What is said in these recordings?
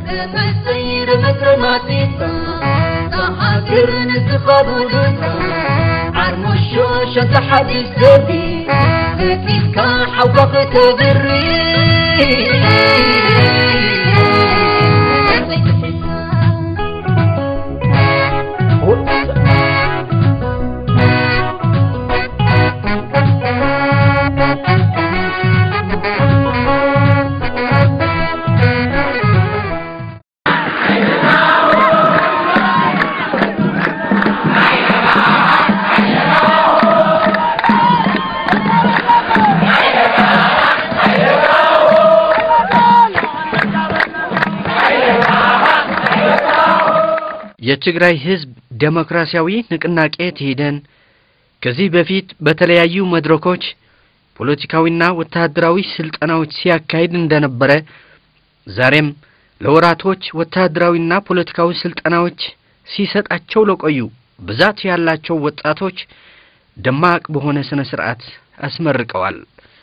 تسير مكرماتيتا تحاكر نتخابودتا عرمو الشوشة تحدي سبي هكيك حوقك تبري የትግራይ ህዝብ ዴሞክራሲያዊ ንቅናቄ ትሂደን ከዚህ በፊት በተለያዩ መድረኮች ፖለቲካዊና ወታደራዊ ስልጠናዎች ሲያካሂድ እንደነበረ ዛሬም ለወራቶች ወታደራዊና ፖለቲካዊ ስልጠናዎች ሲሰጣቸው ለቆዩ ብዛት ያላቸው ወጣቶች ደማቅ በሆነ ስነ ስርዓት አስመርቀዋል።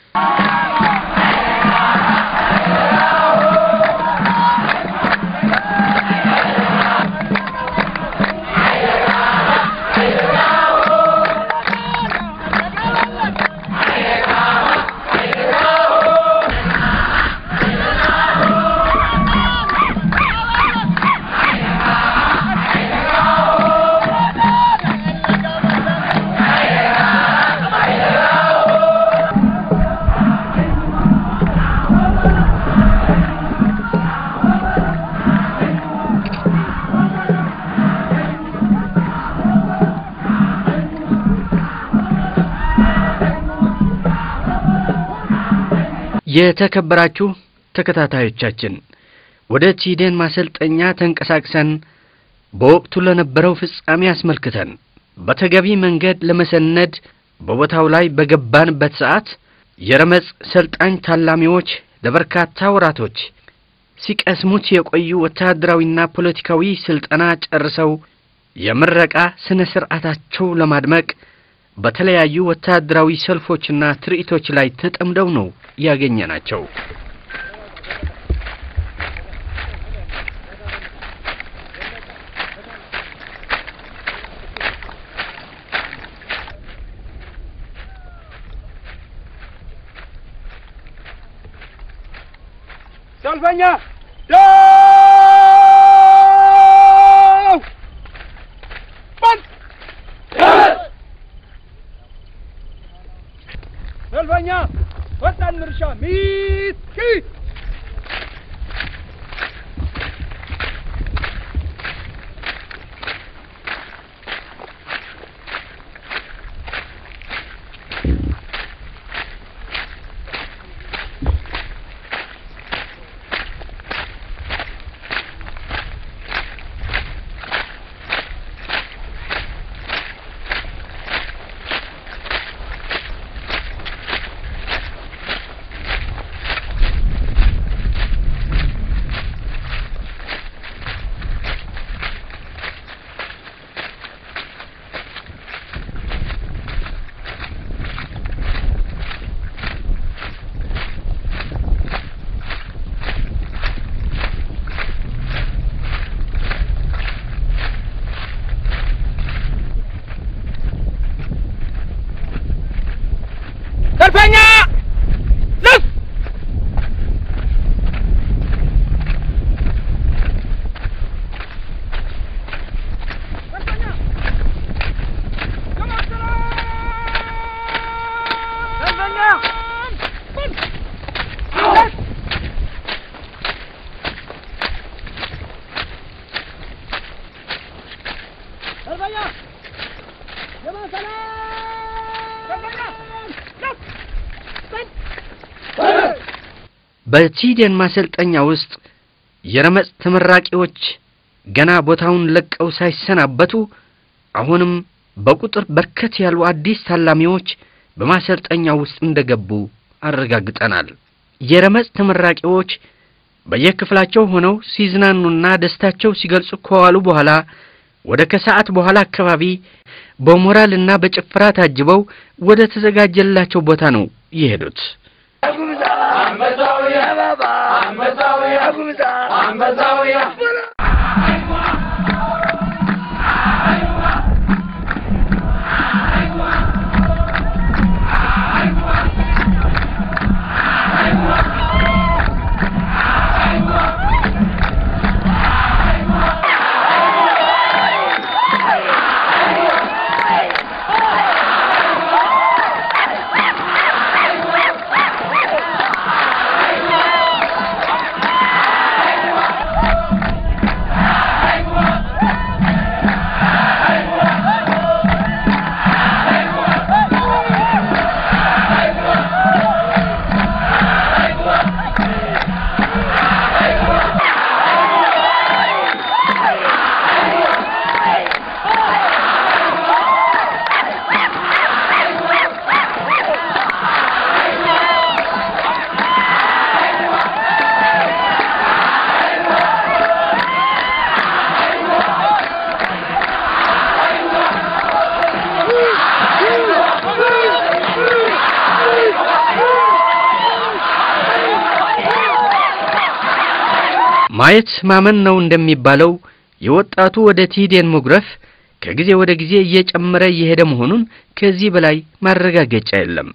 የተከበራችሁ ተከታታዮቻችን ወደ ቲዴን ማሰልጠኛ ተንቀሳቅሰን በወቅቱ ለነበረው ፍጻሜ አስመልክተን በተገቢ መንገድ ለመሰነድ በቦታው ላይ በገባንበት ሰዓት የረመጽ ሰልጣኝ ታላሚዎች ለበርካታ ወራቶች ሲቀስሙት የቆዩ ወታደራዊና ፖለቲካዊ ስልጠና ጨርሰው የምረቃ ስነ ስርዓታቸው ለማድመቅ በተለያዩ ወታደራዊ ሰልፎችና ትርኢቶች ላይ ተጠምደው ነው ያገኘናቸው። ሰልፈኛ ደው በል ሰልፈኛ ወጣን ምርሻ ሚት ሰልፈኛ ልፍ በቲዴን ማሰልጠኛ ውስጥ የረመጽ ተመራቂዎች ገና ቦታውን ለቀው ሳይሰናበቱ አሁንም በቁጥር በርከት ያሉ አዲስ ታላሚዎች በማሰልጠኛ ውስጥ እንደገቡ አረጋግጠናል። የረመጽ ተመራቂዎች በየክፍላቸው ሆነው ሲዝናኑና ደስታቸው ሲገልጹ ከዋሉ በኋላ ወደ ከሰዓት በኋላ አካባቢ በሞራልና በጭፈራ ታጅበው ወደ ተዘጋጀላቸው ቦታ ነው የሄዱት። አንበሳው ማየት ማመን ነው እንደሚባለው የወጣቱ ወደ ቲዴን መጉረፍ ከጊዜ ወደ ጊዜ እየጨመረ እየሄደ መሆኑን ከዚህ በላይ ማረጋገጫ የለም።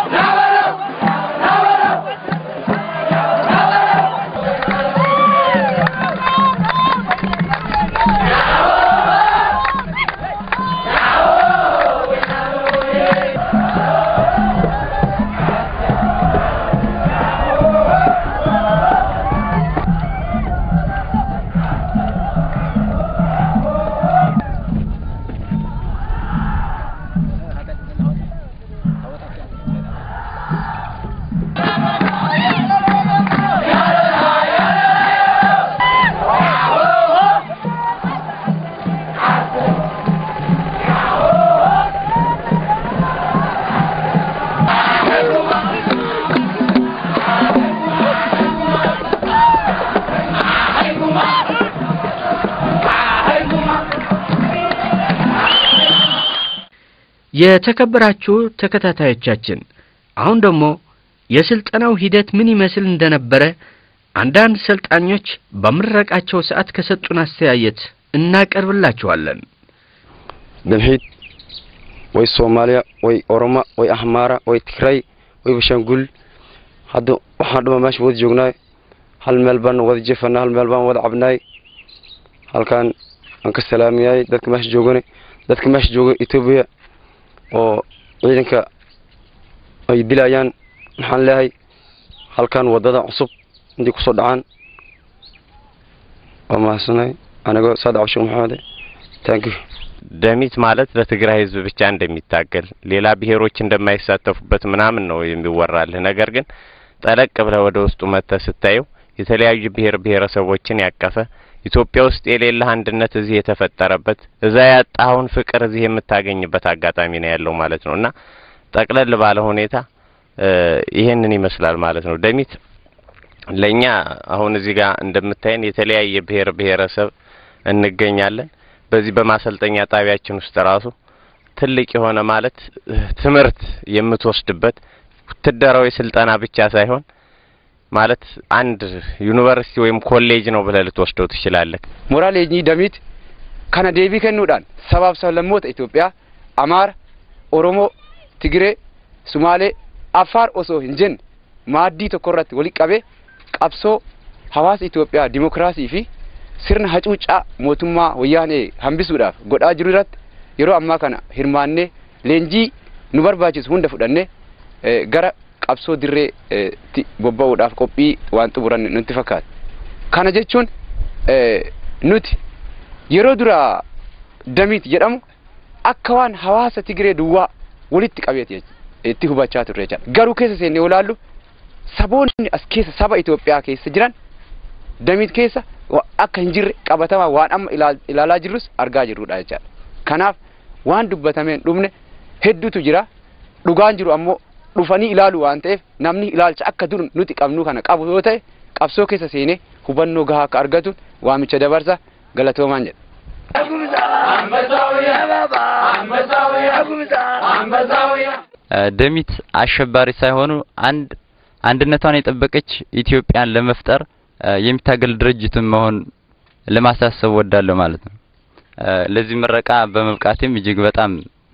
የተከበራችሁ ተከታታዮቻችን አሁን ደግሞ የስልጠናው ሂደት ምን ይመስል እንደነበረ አንዳንድ ሰልጣኞች በምረቃቸው ሰዓት ከሰጡን አስተያየት እናቀርብላችኋለን። damxiid way soomaaliya way oroma way ahmaara way tigray way bashaangul hadda waxaan dhuma meesha wada joognaay hal meel baan wada jefanaa hal meel baan wada cabnaay halkaan aan ka salaamiyay dadka meesha joogane dadka meesha jooga etoobiya oo ciidanka ay dilayaan maxaan leeyahay halkaan wadada cusub intay kusoo dhacaan waa mahadsanay anigoo saad cabshir maxamede thank you ደሚት ማለት ለትግራይ ሕዝብ ብቻ እንደሚታገል ሌላ ብሔሮች እንደማይሳተፉበት ምናምን ነው የሚወራልህ። ነገር ግን ጠለቅ ብለህ ወደ ውስጡ መጥተህ ስታየው የተለያዩ ብሔር ብሔረሰቦችን ያቀፈ ኢትዮጵያ ውስጥ የሌለህ አንድነት እዚህ የተፈጠረበት እዛ ያጣኸውን ፍቅር እዚህ የምታገኝበት አጋጣሚ ነው ያለው ማለት ነው እና ጠቅለል ባለ ሁኔታ ይሄንን ይመስላል ማለት ነው። ደሚት ለእኛ አሁን እዚህ ጋር እንደምታየን የተለያየ ብሔር ብሔረሰብ እንገኛለን። በዚህ በማሰልጠኛ ጣቢያችን ውስጥ ራሱ ትልቅ የሆነ ማለት ትምህርት የምትወስድበት ውትደራዊ ስልጠና ብቻ ሳይሆን ማለት አንድ ዩኒቨርሲቲ ወይም ኮሌጅ ነው ብለህ ልትወስደው ትችላለህ። mooraa leenjii damiit kana deebii kennuudhaan sabaaf sablammoota Itoophiyaa Amaara, Oromoo, Tigiree, Sumaalee, Affaar osoo hin jenne maaddii tokko irratti walitti qabee qabsoo hawaasa Itoophiyaa dimokiraasii fi sirna hacuuccaa mootummaa wayyaanee hambisuudhaaf godhaa jiru irratti yeroo ammaa kana hirmaannee leenjii nu barbaachisu hunda fudhannee eh, gara qabsoo dirree eh, tti bobba'uudhaaf qophii waan xumuranne nutti fakkaata. Kana jechuun eh, nuti yeroo dura damiit jedhamu akka waan hawaasa Tigiree duwwaa walitti qabeeti jech- itti hubachaa turre jechaadha. Garuu keessa seennee yoo ilaallu saboonni as keessa saba Itoophiyaa keessa jiran damiit keessa wa- akka hin jirre qabatamaa waan amma ilaal- ilaalaa jirrus argaa jirrudha jechaadha. Kanaaf waan dubbatameen dhumne hedduutu jira. Dhugaan jiru ammoo dhufanii ilaalu waan ta'eef namni ilaalcha akka dur nuti qabnu kana qabu yoo ta'e qabsoo keessa seenee hubannoo gahaa akka argatuun waamicha dabarsa galatoomaan jedha. ደሚት አሸባሪ ሳይሆኑ አንድ አንድነቷን የጠበቀች ኢትዮጵያን ለመፍጠር የሚታገል ድርጅትን መሆን ለማሳሰብ ወዳለሁ ማለት ነው። ለዚህ ምረቃ በመብቃቴም እጅግ በጣም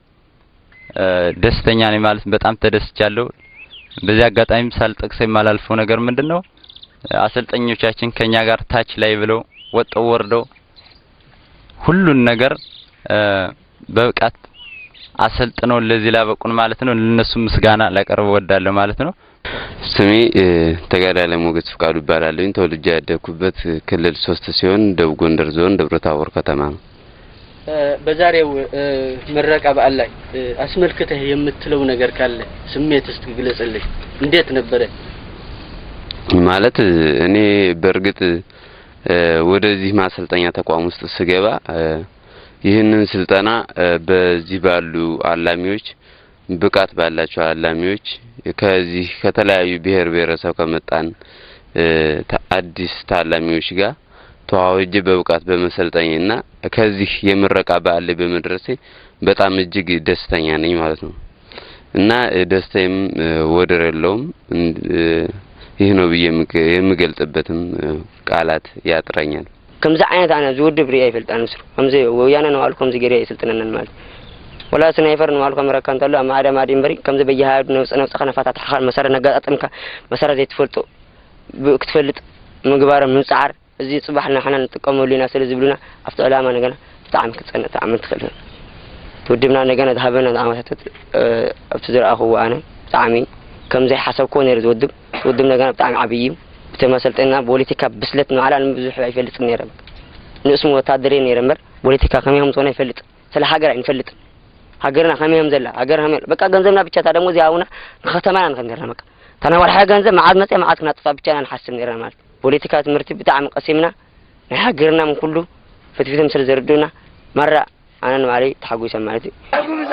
ደስተኛ ነኝ ማለት በጣም ተደስቻለሁ። በዚህ አጋጣሚም ሳልጠቅሰው የማላልፈው ነገር ምንድን ነው አሰልጣኞቻችን ከኛ ጋር ታች ላይ ብለው ወጠው ወርደው ሁሉን ነገር በብቃት አሰልጥነው ለዚህ ላበቁን ማለት ነው። ለነሱ ምስጋና ላቀርብ ወዳለሁ ማለት ነው። ስሜ ተጋዳይ ላይ ሞገስ ፍቃዱ ይባላለኝ። ተወልጄ ያደግኩበት ክልል ሶስት ሲሆን ደቡብ ጎንደር ዞን ደብረ ታቦር ከተማ ነው። በዛሬው ምረቃ በዓል ላይ አስመልክተህ የምትለው ነገር ካለ ስሜት እስቲ ግለጽልኝ። እንዴት ነበረ? ማለት እኔ በእርግጥ ወደዚህ ማሰልጠኛ ተቋም ውስጥ ስገባ ይህንን ስልጠና በዚህ ባሉ አላሚዎች ብቃት ባላቸው አላሚዎች ከዚህ ከተለያዩ ብሔር ብሔረሰብ ከመጣን አዲስ ታላሚዎች ጋር ተዋውጄ በብቃት በመሰልጠኝና ከዚህ የምረቃ በዓል ላይ በመድረሴ በጣም እጅግ ደስተኛ ነኝ ማለት ነው እና ደስታዬም ወደር የለውም። ይህ ነው ብዬ የምገልጽበትም ቃላት ያጥረኛል። ከምዚ ዓይነት ኣነ ዝውድብ ርያ ይፈልጣን ምስሩ ከምዚ ወያነ ነባሉ ከምዚ ገይረ የስልጥነነን ማለት ወላ ስናይፈር ነባሉ ከምረካ እንተሎ ኣብ ማዕደ ማዕዲ እምበሪ ከምዚ በየሃዱ ነውፅ ነውፅኻ ነፋታትሕኻ መሰረት ነጋጣጥምካ መሰረት ዘይትፈልጦ ክትፈልጥ ምግባሮም ምምፅዓር እዚ ፅባሕ ንሕና ንጥቀመሉ ኢና ስለ ዝብሉና ኣብቲ ዕላማ ነገና ብጣዕሚ ክትፀንዕ ተኣምር ትኽእል ትውድብና ነገና ዝሃበና ኣመታታት ኣብቲ ዝረኣኽዎ ኣነ ብጣዕሚ ከምዘይ ሓሰብኮ ነይሩ ዝውድብ ዝውድብ ነገና ብጣዕሚ ዓብይ እዩ ብተመሰልጠና ፖለቲካ ብስለት ንባዕላ ብዙሕ ኣይፈልጥን ነይረ ንእስሙ ወታደር ነይረ እምበር ፖለቲካ ከመይ ከም ዝኾነ ኣይፈልጥ ስለ ሃገር ኣይንፈልጥን ሃገርና ከመይ ከም ዘላ ሃገር ከመይ በቃ ገንዘብና ብቻ ታ ደሞ እዚኣውና ንከተማና ንከን ነርና በቃ ታና ወልሓ ገንዘብ መዓዝ መፅአ መዓዝ ክናጥፋ ብቻና ንሓስብ ነርና ማለት ፖለቲካ ትምህርቲ ብጣዕሚ ቀሲምና ናይ ሃገርና ምን ኩሉ ፍትፊቶም ስለ ዘርድኡና መራ ኣነ ንባዕለይ ተሓጒሰ ማለት እዩ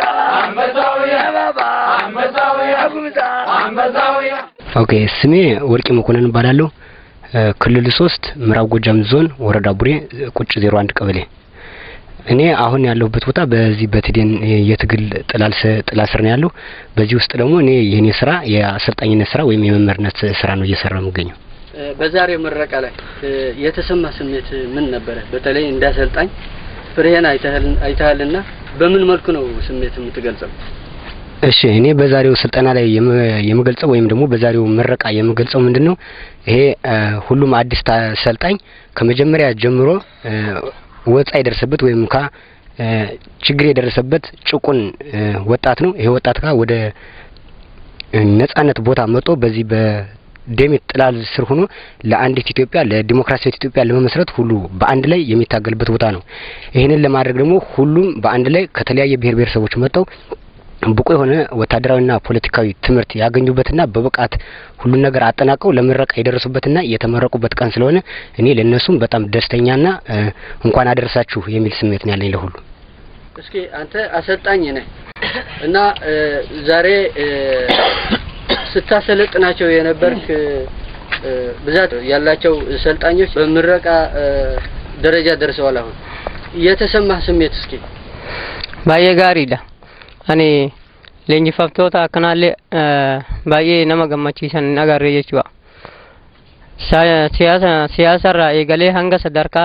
ኦኬ ስሜ ወርቂ መኮንን እባላለሁ። ክልል ሶስት ምዕራብ ጎጃም ዞን ወረዳ ቡሬ ቁጭ ዜሮ አንድ ቀበሌ። እኔ አሁን ያለሁበት ቦታ በዚህ በትዴን የትግል ጥላ ስር ነው ያለው። በዚህ ውስጥ ደግሞ እኔ የኔ ስራ የአሰልጣኝነት ስራ ወይም የመምህርነት ስራ ነው እየሰራው የምገኘው። በዛሬው ምረቃ ላይ የተሰማ ስሜት ምን ነበረ? በተለይ እንዳሰልጣኝ ፍሬህን አይተሃልና በምን መልኩ ነው ስሜት የምትገልጸው? እሺ እኔ በዛሬው ስልጠና ላይ የምገልጸው ወይም ደግሞ በዛሬው ምረቃ የምገልጸው ምንድን ነው ይሄ ሁሉም አዲስ ሰልጣኝ ከመጀመሪያ ጀምሮ ወጻ የደረሰበት ወይም ካ ችግር የደረሰበት ጭቁን ወጣት ነው። ይሄ ወጣት ካ ወደ ነጻነት ቦታ መጥቶ በዚህ በደሜት ጥላል ስር ሆኖ ለአንዲት ኢትዮጵያ ለዲሞክራሲያዊት ኢትዮጵያ ለመመስረት ሁሉ በአንድ ላይ የሚታገልበት ቦታ ነው። ይህንን ለማድረግ ደግሞ ሁሉም በአንድ ላይ ከተለያየ ብሔር ብሔረሰቦች መጥተው ብቁ የሆነ ወታደራዊና ፖለቲካዊ ትምህርት ያገኙበትና በብቃት ሁሉን ነገር አጠናቀው ለምረቃ የደረሱበትና የተመረቁበት ቀን ስለሆነ እኔ ለእነሱም በጣም ደስተኛና እንኳን አደረሳችሁ የሚል ስሜት ነው ያለኝ ለሁሉ። እስኪ አንተ አሰልጣኝ ነህ እና ዛሬ ስታሰለጥናቸው የነበርክ ብዛት ያላቸው ሰልጣኞች በምረቃ ደረጃ ደርሰዋል። አሁን የተሰማህ ስሜት እስኪ baay'ee gaariidha ani leenjifamtoota akkanaallee baay'ee nama gammachiisan hin agarre jechuudha siyaasa siyaasarraa eegalee hanga sadarkaa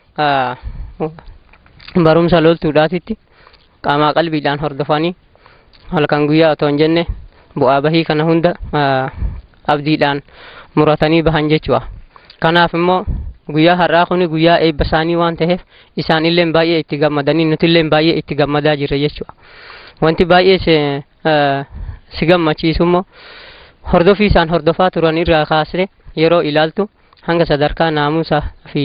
barumsa loltuudhaatitti qaamaa qalbiidhaan hordofanii halkan guyyaa otoo hin jenne bu'aa bahii kana hunda abdiidhaan muratanii bahan jechuudha kanaaf immoo guyyaa har'aa kuni guyyaa eebba isaanii waan ta'eef isaan illee baay'ee itti gammadanii nuti illee baay'ee itti gammadaa jirra jechuudha. Wanti baay'ee si gammachiisu immoo hordofii isaan hordofaa turan irraa kaasee yeroo ilaaltu hanga sadarkaa naamusaa fi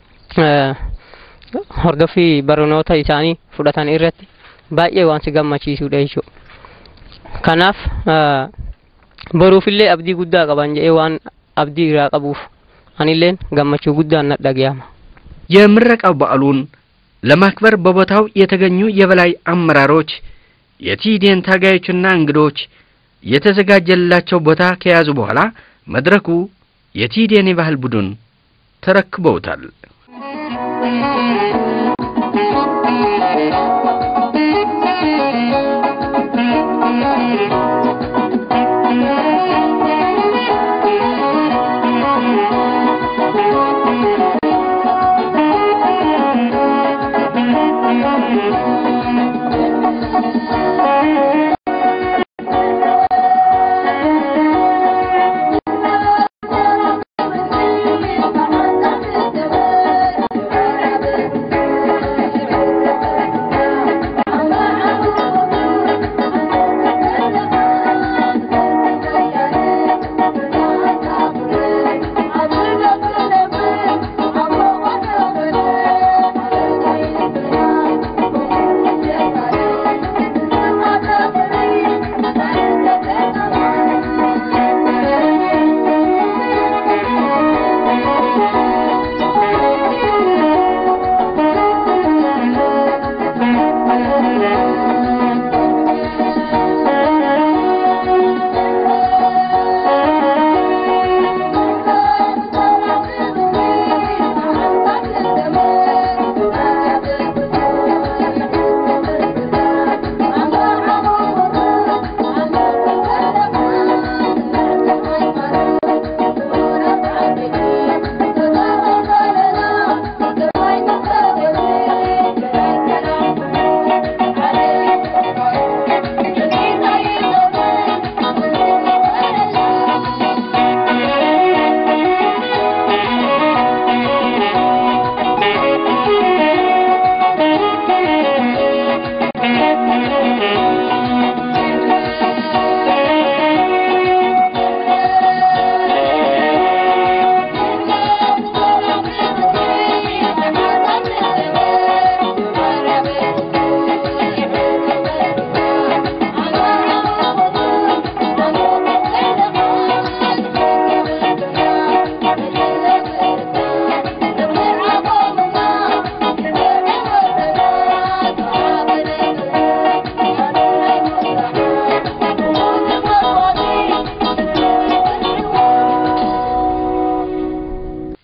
hordofii barnoota isaanii fudhatan irratti baay'ee waan si gammachiisudha jechuudha. Kanaaf boruufillee abdii guddaa qaban jedhee waan abdii irraa qabuuf አንሌን ገመቹ ጉዳይ ነደገያማ የምረቃው በዓሉን ለማክበር በቦታው የተገኙ የበላይ አመራሮች፣ የቲዴን ታጋዮችና እንግዶች የተዘጋጀላቸው ቦታ ከያዙ በኋላ መድረኩ የቲዴን የባህል ቡድን ተረክበውታል።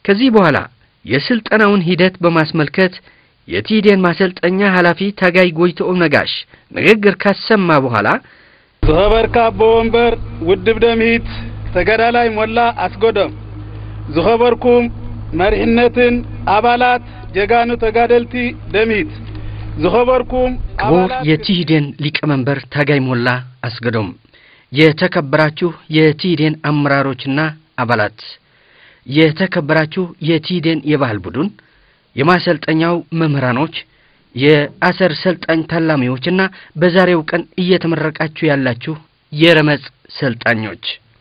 ከዚህ በኋላ የስልጠናውን ሂደት በማስመልከት የቲዴን ማሰልጠኛ ኃላፊ ታጋይ ጎይትኦም ነጋሽ ንግግር ካሰማ በኋላ ዝኸበርካ ኣቦ ወንበር ውድብ ደምሂት ተገዳላይ ሞላ ኣስገዶም ዝኸበርኩም መሪሕነትን አባላት ጀጋኑ ተጋደልቲ ደምሂት ዝኸበርኩም ክቡር የቲህዴን ሊቀመንበር ታጋይ ሞላ አስገዶም፣ የተከበራችሁ የቲህዴን አመራሮችና አባላት፣ የተከበራችሁ የቲህዴን የባህል ቡድን፣ የማሰልጠኛው መምህራኖች፣ የአሰር ሰልጣኝ ታላሚዎችና በዛሬው ቀን እየተመረቃችሁ ያላችሁ የረመጽ ሰልጣኞች፣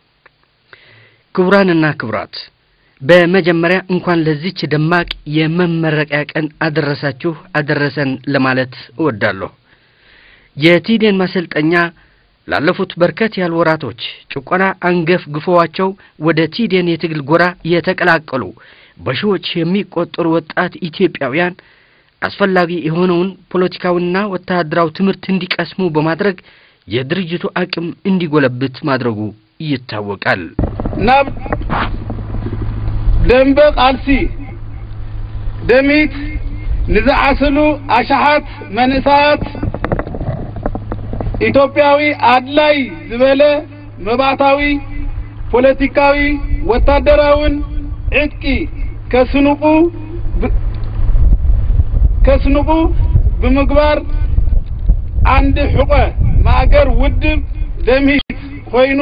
ክቡራንና ክቡራት በመጀመሪያ እንኳን ለዚች ደማቅ የመመረቂያ ቀን አደረሳችሁ አደረሰን ለማለት እወዳለሁ። የቲዴን ማሰልጠኛ ላለፉት በርከት ያሉ ወራቶች ጭቆና አንገፍ ግፎዋቸው ወደ ቲዴን የትግል ጎራ የተቀላቀሉ በሺዎች የሚቆጠሩ ወጣት ኢትዮጵያውያን አስፈላጊ የሆነውን ፖለቲካዊና ወታደራዊ ትምህርት እንዲቀስሙ በማድረግ የድርጅቱ አቅም እንዲጎለብት ማድረጉ ይታወቃል። ናብ ደንበ ቃልሲ ደሚት ንዝዓስሉ ኣሽሓት መንእሳያት ኢትዮጵያዊ ኣድላይ ዝበለ መባእታዊ ፖለቲካዊ ወታደራውን ዕጥቂ ከስንቁ ከስንቁ ብምግባር ዓንዲ ሕቆ ማእገር ውድብ ደምሂት ኮይኑ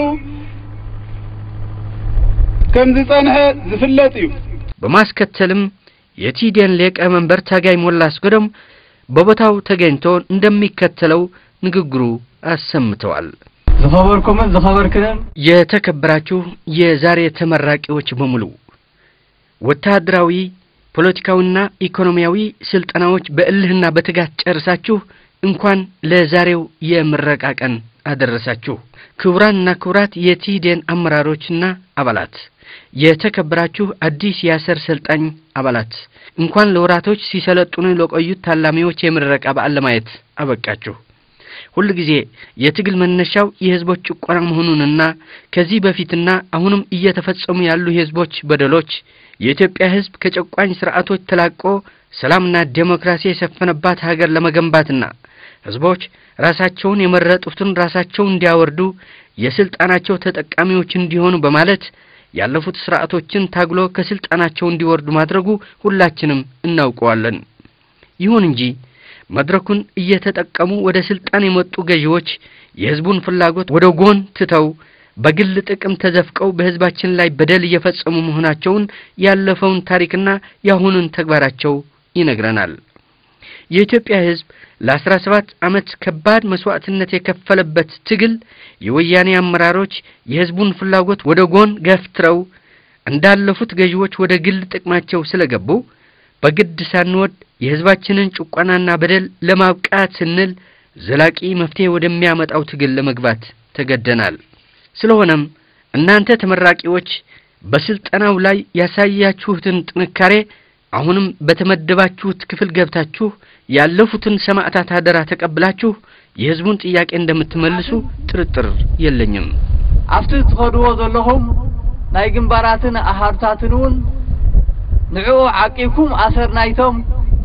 ከም ዝጸንሐ ዝፍለጥ እዩ በማስከተልም የቲዴን ሊቀመንበር ታጋይ ሞላ አስገዶም በቦታው ተገኝቶ እንደሚከተለው ንግግሩ አሰምተዋል። ዝኸበርኩምን ዝኸበርክንን የተከበራችሁ የዛሬ ተመራቂዎች በሙሉ ወታደራዊ ፖለቲካዊና ኢኮኖሚያዊ ስልጠናዎች በእልህና በትጋት ጨርሳችሁ እንኳን ለዛሬው የምረቃ ቀን አደረሳችሁ። ክቡራንና ክቡራት የቲዴን አመራሮችና አባላት፣ የተከበራችሁ አዲስ የአሰር ሰልጣኝ አባላት እንኳን ለወራቶች ሲሰለጥኑ ለቆዩት ታላሚዎች የምረቃ በዓል ለማየት አበቃችሁ። ሁል ጊዜ የትግል መነሻው የህዝቦች ጭቆና መሆኑንና ከዚህ በፊትና አሁንም እየተፈጸሙ ያሉ የህዝቦች በደሎች የኢትዮጵያ ህዝብ ከጨቋኝ ስርዓቶች ተላቆ ሰላምና ዴሞክራሲ የሰፈነባት ሀገር ለመገንባትና ህዝቦች ራሳቸውን የመረጡትን ራሳቸው እንዲያወርዱ የስልጣናቸው ተጠቃሚዎች እንዲሆኑ በማለት ያለፉት ስርዓቶችን ታግሎ ከስልጣናቸው እንዲወርዱ ማድረጉ ሁላችንም እናውቀዋለን። ይሁን እንጂ መድረኩን እየተጠቀሙ ወደ ስልጣን የመጡ ገዢዎች የህዝቡን ፍላጎት ወደ ጎን ትተው በግል ጥቅም ተዘፍቀው በህዝባችን ላይ በደል እየፈጸሙ መሆናቸውን ያለፈውን ታሪክና የአሁኑን ተግባራቸው ይነግረናል። የኢትዮጵያ ህዝብ ለአስራ ሰባት ዓመት ከባድ መስዋዕትነት የከፈለበት ትግል የወያኔ አመራሮች የህዝቡን ፍላጎት ወደ ጎን ገፍትረው እንዳለፉት ገዢዎች ወደ ግል ጥቅማቸው ስለገቡ በግድ ሳንወድ የህዝባችንን ጭቆናና በደል ለማብቃት ስንል ዘላቂ መፍትሄ ወደሚያመጣው ትግል ለመግባት ተገደናል። ስለሆነም እናንተ ተመራቂዎች በስልጠናው ላይ ያሳያችሁትን ጥንካሬ አሁንም በተመደባችሁት ክፍል ገብታችሁ ያለፉትን ሰማዕታት አደራ ተቀብላችሁ የህዝቡን ጥያቄ እንደምትመልሱ ጥርጥር የለኝም። ኣብቲ ትኸድዎ ዘለኹም ናይ ግንባራትን ኣሃዱታትን እውን ንዕኡ ዓቂብኩም ኣሰርናይቶም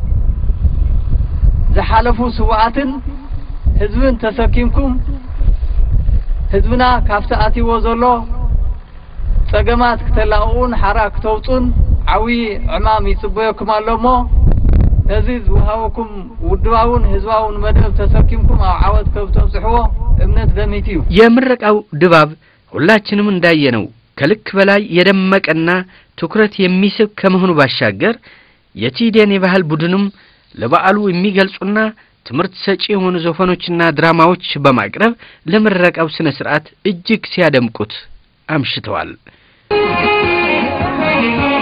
ዝሓለፉ ስዋኣትን ህዝብን ተሰኪምኩም ህዝብና ካብቲ ኣትይዎ ዘሎ ጸገማት ክተላቕኡን ሓራ ክተውፁን ዓብዪ ዕማም ይጽበየኩም ኣሎ እሞ ነዚ ዝውሃበኩም ውድባውን ህዝባውን መደብ ተሰኪምኩም ኣብ ዓወት ከብተብጽሕዎ እምነት ደሚት እዩ የምረቃው ድባብ ሁላችንም እንዳየነው ከልክ በላይ የደመቀና ትኩረት የሚስብ ከመሆኑ ባሻገር የቲዴን የባህል ቡድንም ለበዓሉ የሚገልጹና ትምህርት ሰጪ የሆኑ ዘፈኖችና ድራማዎች በማቅረብ ለምረቃው ስነ ስርዓት እጅግ ሲያደምቁት አምሽተዋል።